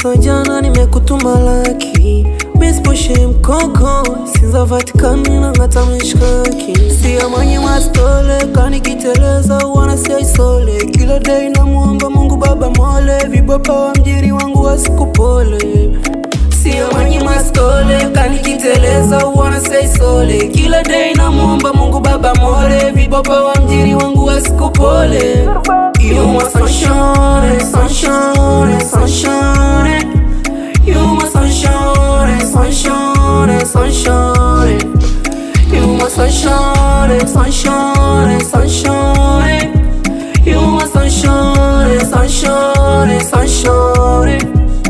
Toka jana nimekutuma laki Misposhe mkoko Sinza Vatikani na ngata mishkaki Siya mwenye mastole Kani kiteleza wana siya isole Kila day na muomba mungu baba mole Vibapa wa mjiri wangu wasikupole Siya mwenye mastole Kani kiteleza wana siya isole Kila day na muomba mungu baba mole Vibapa wa mjiri wangu wasikupole You my sunshine, sunshine, sunshine You my sunshine, sunshine, sunshine You my sunshine, sunshine, sunshine You my sunshine, sunshine, sunshine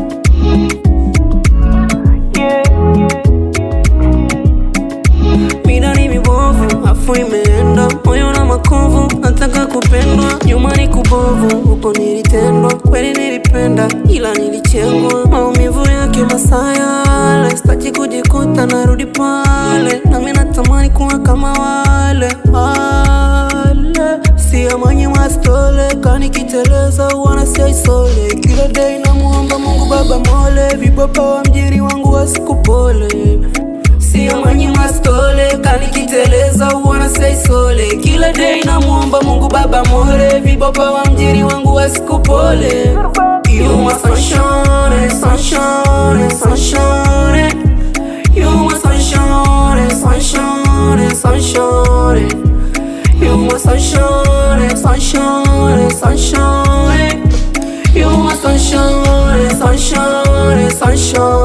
Mina ni mibovu, afu imeenda moyo na makovu, nataka kupendwa, nyuma ni kubovu, huko nilitendwa, kweli nilipenda, ila nilichengwa, maumivu yake masaa yale, sitaki kujikuta narudi pale, nami natamani kuwa kama wale wale, siya mwenye mastole, kani kiteleza wana siya isole, kila day namuomba Mungu baba mole, vibapa wa mjiri wangu wasikupole Sio mwenye mastole kani kiteleza uona saisole Kila day na muomba mungu baba more Vibaba wa mjiri wangu wasikupole You my sunshine, sunshine, sunshine You my sunshine, sunshine, sunshine You my sunshine, sunshine, sunshine You my sunshine, sunshine, sunshine